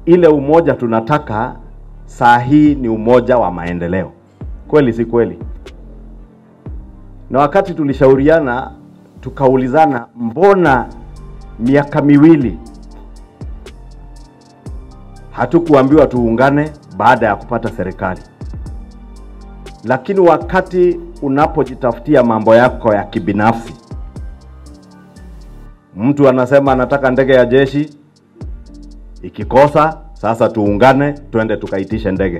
ile umoja tunataka saa hii ni umoja wa maendeleo. Kweli si kweli? Na wakati tulishauriana tukaulizana, mbona miaka miwili hatukuambiwa tuungane baada ya kupata serikali? Lakini wakati unapojitafutia mambo yako ya kibinafsi, mtu anasema anataka ndege ya jeshi, ikikosa sasa tuungane, twende tukaitishe ndege.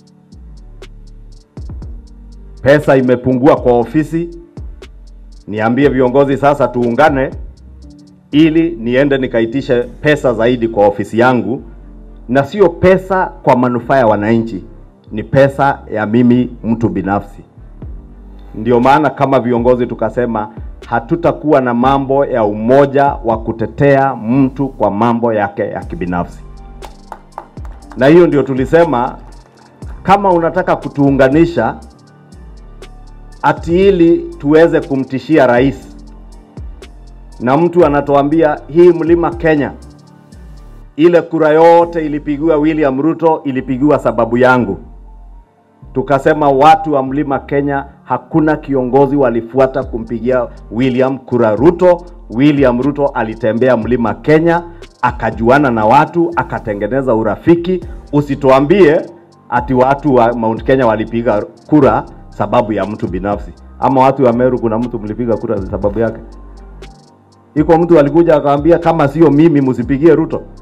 Pesa imepungua kwa ofisi, niambie viongozi sasa tuungane, ili niende nikaitishe pesa zaidi kwa ofisi yangu, na sio pesa kwa manufaa ya wananchi, ni pesa ya mimi mtu binafsi. Ndio maana kama viongozi tukasema hatutakuwa na mambo ya umoja wa kutetea mtu kwa mambo yake ya kibinafsi, na hiyo ndio tulisema kama unataka kutuunganisha ati ili tuweze kumtishia rais, na mtu anatuambia hii mlima Kenya, ile kura yote ilipigiwa William Ruto, ilipigiwa sababu yangu. Tukasema watu wa mlima Kenya, hakuna kiongozi walifuata kumpigia William kura Ruto. William Ruto alitembea mlima Kenya, akajuana na watu, akatengeneza urafiki. Usituambie ati watu wa Mount Kenya walipiga kura sababu ya mtu binafsi, ama watu wa Meru kuna mtu mlipiga kura sababu yake. Iko mtu alikuja akamwambia kama sio mimi msipigie Ruto.